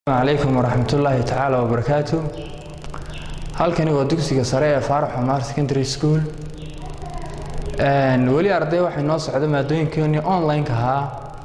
calaykum waraxmatullaahi tacaala wabarakaatu halkani waa dugsiga sare ee faarax xumaar secondary school weli arday waxay noo socda maadooyinkeennii online-ka ahaa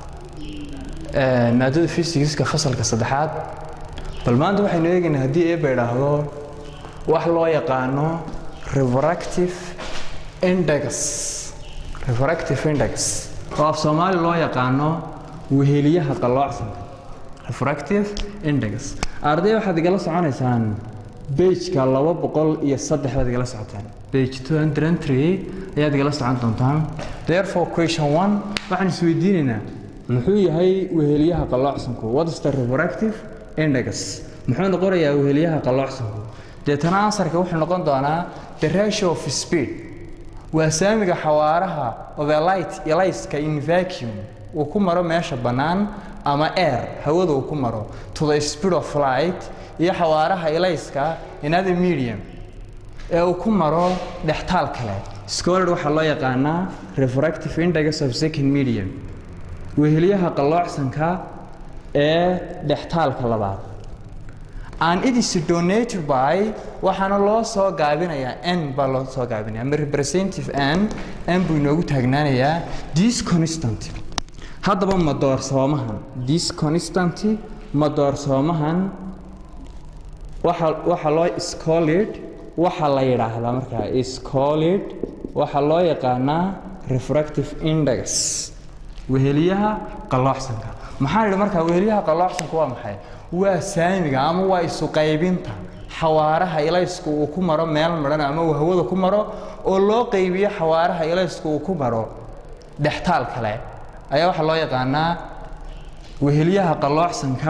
maadada fysigiska fasalka saddexaad bal maanta waxaynu eegaynaa haddii eeba idhaahdo wax loo yaqaano refractive index refractive index oo af soomaali loo yaqaano weheliyaha qalloocsanka refractive index arday waxaad igala soconaysaan bejka laba boqol iyo saddex baad igala socotaan bage two hundred and three ayaad igala socon doontaan therefore question one waxaan isweydiinaynaa muxuu yahay weheliyaha qalloocsanku what is the refractive index muxuu noqonayaa weheliyaha qalloocsanku deetana ansarka wuxuu noqon doonaa the ratio of speed waa saamiga xawaaraha of a light eliska in vacuum uu ku maro meesha bannaan ama air hawada uu ku maro to the speed of light iyo xawaaraha elayska in other medium ee uu ku maro dhextaal kale scholar waxaa loo yaqaanaa refractive index of second medium weheliyaha qalloocsanka ee dhextaalka labaad and it is donated by waxaana loo soo gaabinayaa n baa loo soo gaabinaya ama representative n n buu inoogu taagnaanayaa this constant haddaba madoorsoomahan this constant madoorsoomahan waxa waxa loo scolid waxa la yidhaahdaa markaa scolid waxaa loo yaqaanaa refractive index weheliyaha qalloocsanka maxaan idhi markaa weheliyaha qalloocsanka waa maxay waa saamiga ama waa isu qaybinta xawaaraha ilaysku uu ku maro meel madhan ama uu hawada ku maro oo loo qaybiyo xawaaraha ilaysku uu ku maro dhextaal kale ayaa waxaa loo yaqaanaa weheliyaha qalloocsanka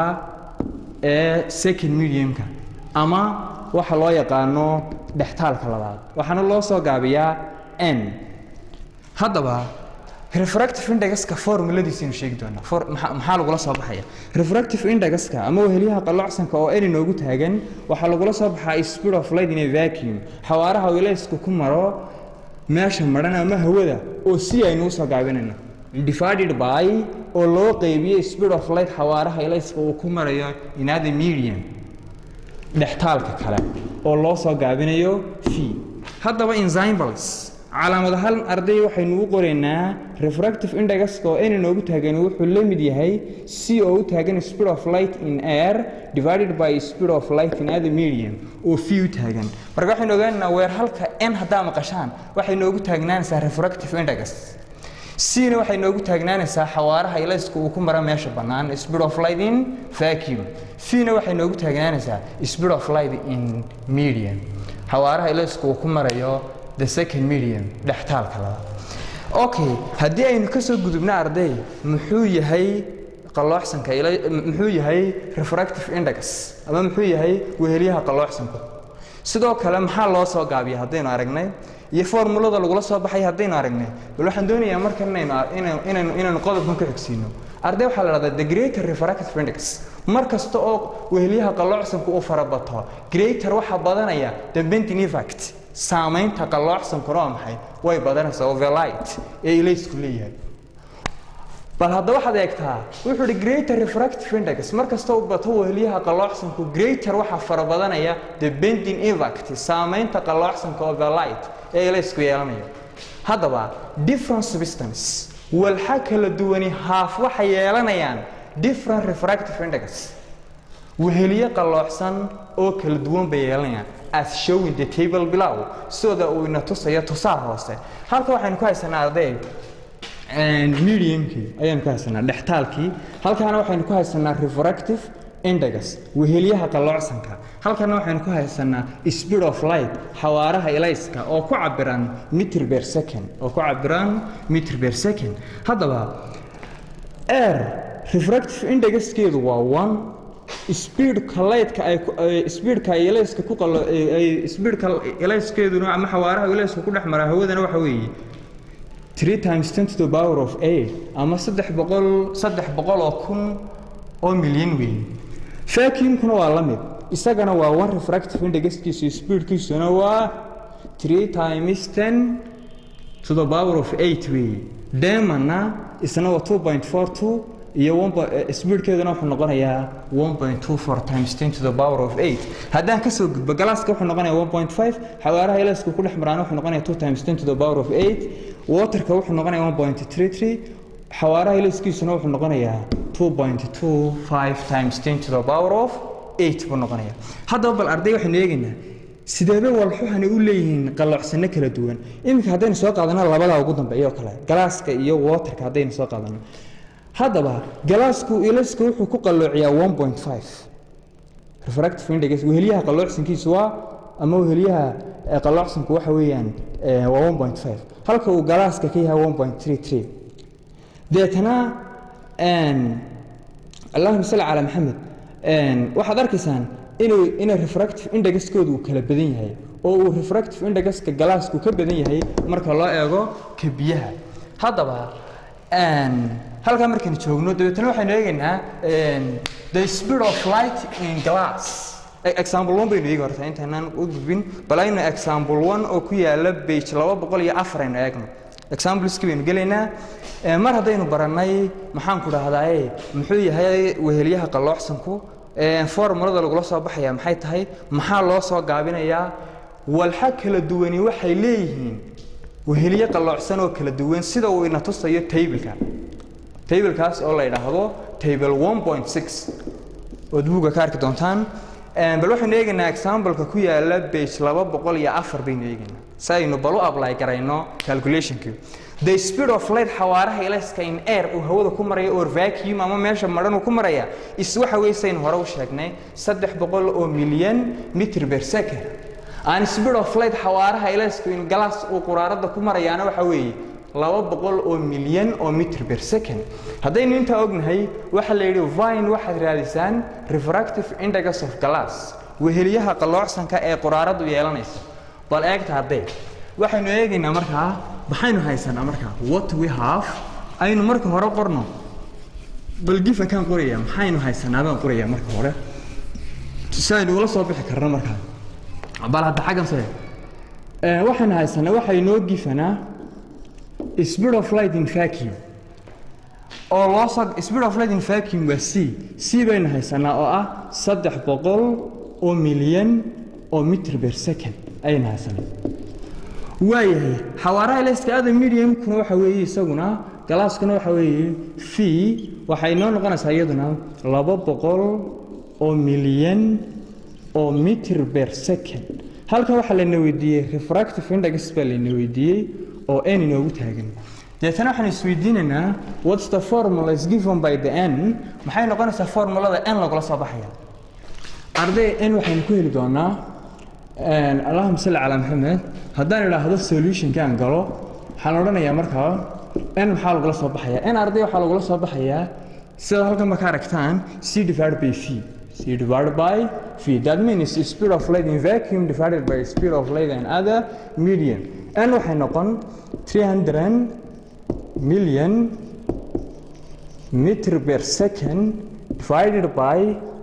ee second mediumka ama waxa loo yaqaano dhextaalka labaad waxaana loo soo gaabiyaa n haddaba refractive indexka formuladiisaynu sheegi doonaa maxaa lagula soo baxaya refractive indexka ama weheliyaha qalloocsanka oo n inoogu taagan waxaa lagula soo baxaa speed of light in a vacuum xawaaraha wilaysku ku maro meesha madhan ama hawada oo si aynu usoo gaabinayno divided by oo loo qeybiyo speed of light xawaaraha ilayska uu ku marayo in other medium dhextaalka kale oo loo soo gaabinayo v haddaba enzymbals calaamadahaan arday waxaynu u qoraynaa refractive indexka oo n inoogu taagan wuxuu la mid yahay c oo u taagan speed of light in air divided by speed of light in other medium oo v u taagan marka waxaynu ogaanaynaa weer halka n haddaa maqashaan waxay noogu taagnaanaysaa refractive index cna waxay noogu taagnaanaysaa xawaaraha ilaysku uu ku mara meesha bannaan speed of light in vacuum vna waxay noogu taagnaanaysaa speed of light in medium xawaaraha ilaysku uu ku marayo the second medium dhextaalka labaad okay haddii aynu ka soo gudubno arday muxuu yahay qalloocsanka muxuu yahay refractive index ama muxuu yahay weheliyaha qalloocsanku sidoo kale maxaa loo soo gaabiya haddaynu aragnay iyo formulada lagula soo baxay haddaynu aragnay bal waxaan doonayaa markan inaynu inaynu qodobkan ku xigsiino arday waxaa la dhahdaa the greater refractive index mar kasta oo weheliyaha qalloocsanku uu farabato greater waxaa badanaya the bending effect saamaynta qalloocsankuna waa maxay way badanaysaa overlight ee ilaysku leeyahay bal hadda waxaad eegtaa wuxuu hi greater refractive index mar kasta u bato weheliyaha qalloocsanku greater waxaa farabadanaya the bending effect saamaynta qalloocsanka overlight ee ilaysku yeelanayo haddaba different substance walxa kala duwani haaf waxay yeelanayaan different refractive index weheliye qalloocsan oo kala duwan bay yeelanayaan as showing the table below sida uu ina tusayo tusaar hoose halka waxaynu ku haysanaa arday mediumkii ayaanu ku haysanaa dhextaalkii halkaana waxaynu ku haysanaa refractive index weheliyaha qalloocsanka halkana waxaynu ku haysanaa speed of light xawaaraha ilayska oo ku cabiran meter per second oo ku cabiran meter per second haddaba air refractive indexkeedu waa one speedka lightka ay speedka ay ilayska ku qalo ay speedka ilayskeeduna ama xawaaraha ilayska ku dhex mara hawadana waxa weeye three times ten to the power of eight ama saddex boqol saddex boqol oo kun oo milyan weyn vacuumkuna waa la mid isagana waa one refractive indexkiisu speedkiisuna waa three times ten to the power of eight wey demana isna waa two point four two iyo speedkeeduna wuxuu noqonayaa 1.24 times 10 to the power of 8 haddaan ka soo gudbo galaaska wuxuu noqonayaa 1.5 xawaaraha ilaysku ku dhex maraan wuxuu noqonayaa 2 times 10 to the power of 8 waterka wuxuu noqonayaa 1.33 xawaaraha ilayskiisuna wuxuu noqonayaa 2.25 times 10 to the power of 8 buu noqonayaa haddaba bal arday waxaynu eegaynaa sideebe walxuhani u leeyihiin qaloocsano kala duwan iminka haddaynu soo qaadano labadaa ugu dambeeya oo kale galaaska iyo waterka haddaynu soo qaadano haddaba galaasku ilaska wuxuu ku qalloociyaa 1.5 refractive index wehelyaha qalloocsankiisu waa ama wehelyaha qalloocsanku waxa weeyaan waa 1.5 halka uu galaaska ka yahay 1.33 deetana allahuma salli calaa maxamed waxaad arkaysaan inuu inay refractive indexkoodu uu kala badan yahay oo uu refractive indexka galaasku ka badan yahay marka loo eego ka biyaha haddaba halkaa markaynu joogno dabeetana waxaynu eegaynaa the speed of light in glass example one baynu eegi horta intaynaan u gudbin bal aynu example one oo ku yaala page laba boqol iyo afar aynu eegno exampleski baynu gelaynaa mar haddaynu barannay maxaan ku dhahdaye muxuu yahay wehelyaha qalloocsanku formulada lagula soo baxaya maxay tahay maxaa loo soo gaabinayaa walxa kala duwani waxay leeyihiin wehelye qalloocsan oo kala duwan sida uu ina tusayo tableka tablekaas oo la yidhaahdo table 1.6 ood buugga ka arki doontaan bal waxaynu eegaynaa exampleka ku yaala page laba boqol iyo afar baynu eegaynaa si aynu bal u apply garayno calculationkii the speed of light xawaaraha ilayska in air uu hawada ku maraya or vacuum ama meesha madhan uu ku maraya is waxa weeye saynu hore u sheegnay saddex boqol oo milyan mitr per second aan speed of light xawaaraha ilayska in glass uu quraarada ku marayaana waxa weeye laba boqol oo milyan oo mitr per second haddaynu intaa ognahay waxaa la yidhi vine waxaad raadisaan refractive index of glass wehelyaha qalloocsanka ee quraaradu yeelanaysa bal eegta haddee waxaynu eegaynaa markaa maxaynu haysanaa markaa what we have aynu marka hore qorno bal gifankaan qoraya maxaynu haysanaa baan qoraya marka hore si aynu ula soo bixi karno markaa bal hadda xaggan sare waxaynu haysanaa waxay noo gifanaa speed of light in vacuum oo loo soo speed of light in vacuum waa c c baynu haysanaa oo ah saddex boqol oo milyan oo mitr per second ayaynu haysanaa waayahay xawaaraha ilayska ada mediumkuna waxa weeye isaguna galaaskuna waxa weeye v waxay noo noqonaysaa iyaduna laba boqol oo milyan oo mitr per second halkan waxaa layna weydiiyey refractive index baa layna weydiiyey oo n inoogu taagan deetana waxaan isweydiinaynaa what's the formula is given by the n maxay noqonaysaa formulada n lagula soo baxaya arday n waxaynu ku heli doonaa allahuma salli calaa maxamed haddaan idhaahdo solutionkaan galo waxaan odhanayaa markaa n maxaa lagula soo baxayaa n arday waxaa lagula soo baxayaa sida halkan ma ka aragtaan c divided by v c divided by v that means speed of light in vacuum divided by speed of light and other medium n waxay noqon 300 million meter per second divided by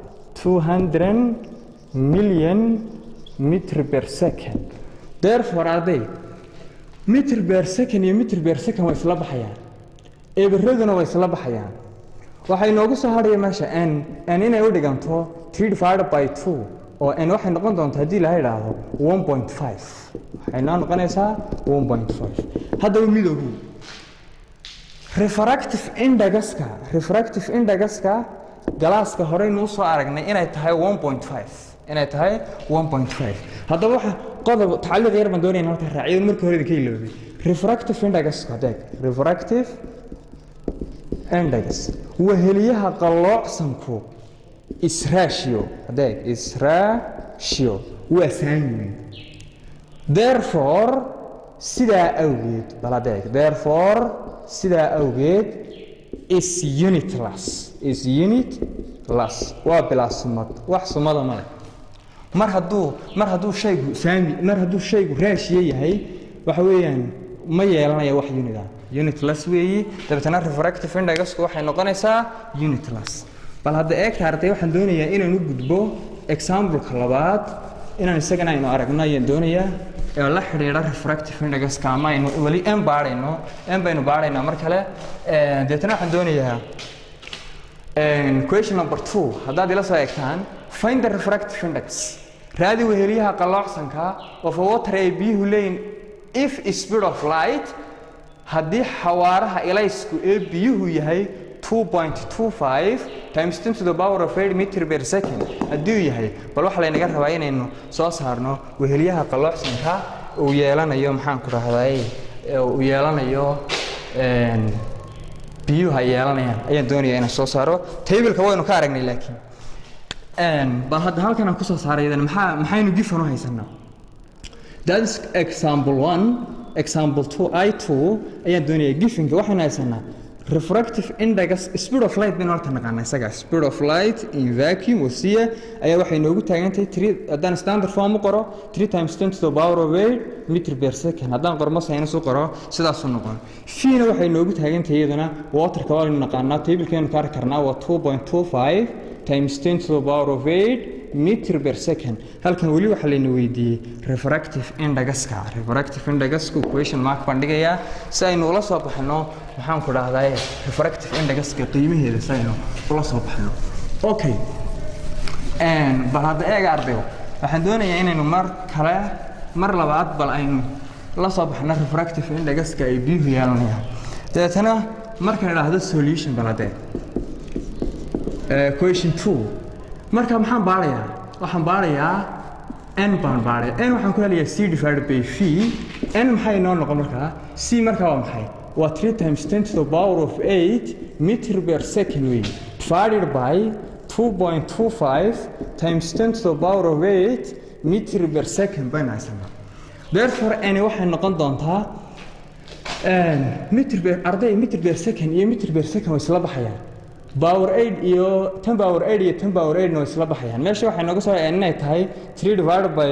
200 million meter per second therefore arday meter per second iyo meter per second way isla baxayaan eberaduna way isla baxayaan waxay noogu soo hadhaya meesha n n inay u dhiganto 3 divided by 2 oo n waxay noqon doontaa haddii laha idhaahdo 1.5 waxay noo noqonaysaa 1.5 haddaba midoogu refractive indexka refractive indexka galaaska horeynuu soo aragnay inay tahay 1.5 inay tahay 1.5 haddaba waxa qodob tacliiq yar baan doonayna halka raaciyo markii hore idinka iloobay refractive index adeeg refractive index weheliyaha qalloocsanku is ratio adeeg is ratio waa saami therefore sidaa awgeed bal adeeg therefore sidaa awgeed is unitless is unitless waa bilaa sumad wax sumada male mar hadduu mar hadduu shaygu saami mar hadduu shaygu raashiye yahay waxa weeyaan ma yeelanaya wax unit ah unitless weeyi dabeetana refractive indexku waxay noqonaysaa unitless bal hadda eegta arday waxaan doonayaa inaan u gudbo exampleka labaad inaan isagana aynu aragno ayaan doonayaa ee la xidhiidha refractive indexka ama aynu weli n baadhayno n baynu baadhaynaa mar kale deetana waxaan doonayaa question number two haddaad ila soo eegtaan find the refractive index raadi weheliyaha qalloocsanka of a water ay biyuhu leeyihin if speed of light haddii xawaaraha ilaysku ee biyuhu yahay 2.25 times 10 to the power of 8 meter per second haddii uu yahay bal waxaa laynaga rabaa inaynu soo saarno weheliyaha qalloocsanka uu yeelanayo maxaan ku rahday uu yeelanayo biyuhu ay yeelanayaan ayaan doonaya inaan soo saaro tableka waynu ka aragnay laakiin bal hadda halkan aan kusoo saaray idan maxaa maxaynu gifan u haysanaa that is example one example two i two ayaan doonaya gifinka waxaynu haysanaa refractive index speed of light baynu horta naqaanaa isaga speed of light in vacuum wasiya ayaa waxay noogu taagantahay three haddaan standard form u qoro three times ten to the power of eight meter per second haddaan qormo sinus u qoro sidaasuu noqon fiina waxay noogu taagantahay iyadana waterka waa naqaanaa tablekaynu ka arki karnaa waa two point two five times ten to the power of eight meter per second halkan weli waxaa layna weydiiyey refractive indagaska refractive indagaska question mark baan dhigayaa si aynu ula soo baxno maxaan ku dhahdaa refractive indagaska qiimaheeda si aynu ula soo baxno okay bal hadda eega ardayo waxaan doonayaa inaynu mar kale mar labaad bal aynu la soo baxno refractive indagaska ay biyuhu yeelanayaan dabeetana markaan idhaahdo solution bal haddee question two marka maxaan baarayaa waxaan baarayaa n baan baaraya n waxaan ku helayaa c divided by v n maxay noo noqon markaa c markaa waa maxay waa three times ten to the power of eight meter per second way divided by two point two five times ten to the power of eight meter per second baynu haysanaa therefore n waxay noqon doontaa meter per arday meter per second iyo meter per second way isla baxayaan power 8 iyo 10 power 8 iyo 10 power 8 way isla baxayaan meesha waxay nooga soo inay tahay 3 divided by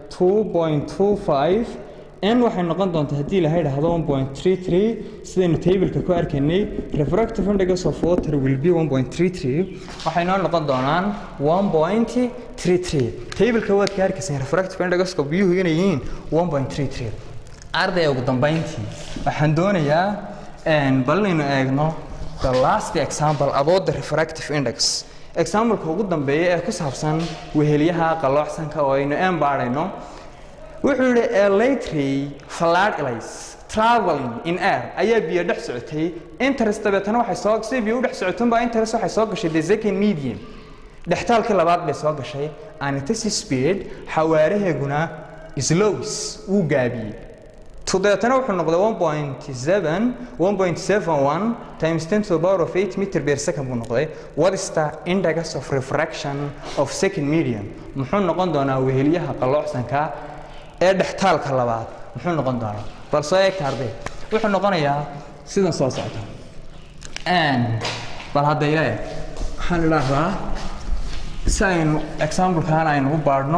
2.25 n waxay noqon doontaa haddii la yidhaahdo 1.33 sidaynu tableka ku arkaynay refractive index of water will be 1.33 waxay noo noqon doonaan 1.33 tableka waad ka arkayseen refractive index of biyuhu inay yihiin 1.33 arday ugu dambeyntii waxaan doonayaa bal inaynu eegno the last example about the refractive index exampleka ugu dambeeya ee ku saabsan weheliyaha qalloocsanka oo aynu een baadhayno wuxuu yidhi a latry fallard ilays traveling in air ayaa biyo dhex socotay interest dabeetana waxay soo si biyo u dhex socotunba interest waxay soo gashay the second medium dhextaalkii labaad bay soo gashay and it is speed xawaaraheeguna slows wuu gaabiyey dabeetana wuxuu noqday 1.7 1.71 times 10 to the power of 8 meter per second buu noqday what is the index of refraction of second medium muxuu noqon doonaa weheliyaha qalloocsanka ee dhextaalka labaad muxuu noqon doonaa bal soo eegta arday wuxuu noqonayaa sidan soo socda bal hadda ila eeg waxaan idhaahdaa si aynu examplekan aynu u baadhno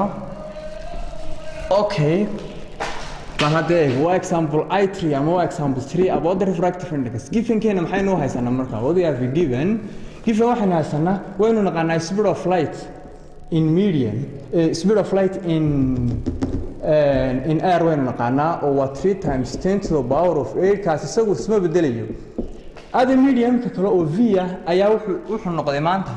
okay bal hadda eeg waa example i3 ama waa example 3 about the refractive index givenkeena maxaynu u haysanaa marka what we have given given waxaynu haysanaa waynu naqaanaa speed of light in medium uh, speed of light in uh, in air waynu naqaanaa oo waa 3 times 10 to the power of 8 kaas isagu isma bedelayo ada mediumka kale oo v ah ayaa wuxuu wuxuu noqday maanta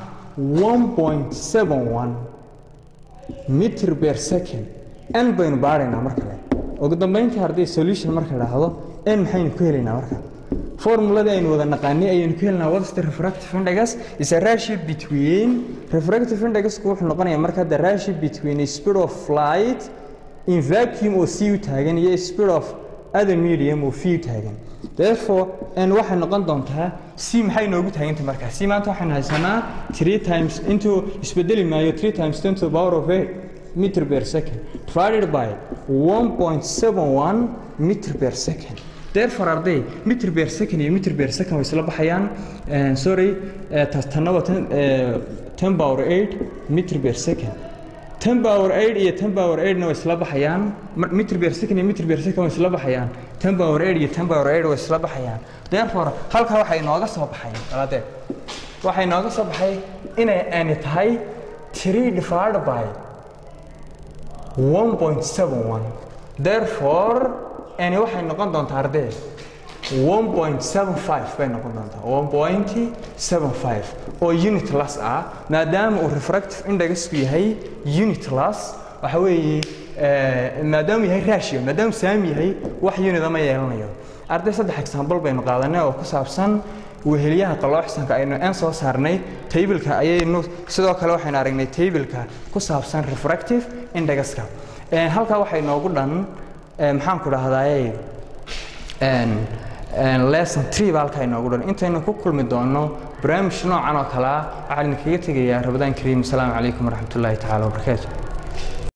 1.71 meter per second n baynu baaraynaa mar kale ugu dambeyntii haddii solution marka idhaahdo n maxaynu ku helaynaa marka formuladii aynu wada naqaanay ayaynu ku helinaa what's the refractive index is a ratio between refractive indexku wuxuu noqonayaa marka the ratio between speed of light in vacuum oo c u taagan iyo speed of other medium oo v u taagan therefore n waxay noqon doontaa c maxay noogu taagantay marka c maanta waxaynu haysanaa three times intuu isbedeli maayo three times ten to the power of eight meter per second divided by 1.71 meter per second therefore arday meter per second iyo meter per second way isla baxayaan sorry tanna waa 10 power 8 meter per second 10 power 8 iyo 10 power 8 na way isla baxayaan meter per second iyo meter per second way isla baxayaan 10 power 8 iyo 10 power 8 way isla baxayaan therefore halkaa waxay inooga soo baxay aladee waxay inooga soo baxay inay ani tahay 3 divided by 1.71 therefore ani waxay noqon doontaa ardee 1.75 bay noqon doontaa 1.75 oo unitless ah maadaama uu refractive indexku yahay unitless waxa weeye maadaama yahay ratio maadaama saami yahay wax unida ma yeelanayo arday saddex example baynu qaadanay oo ku saabsan wehelyaha qalooxsanka aynu n soo saarnay tableka ayaynu sidoo kale waxaynu aragnay tableka ku saabsan refractive indexka halkaa waxay noogu dhan maxaan ku dhahdaye lesson tree baa halkaa inoogu dhan intaynu ku kulmi doono barnaamij noocan oo kalea waxaan idinkaga tegayaa rabadaan kariim asalaamu calaykum waraxmat ullaahi tacaala wabarakaatu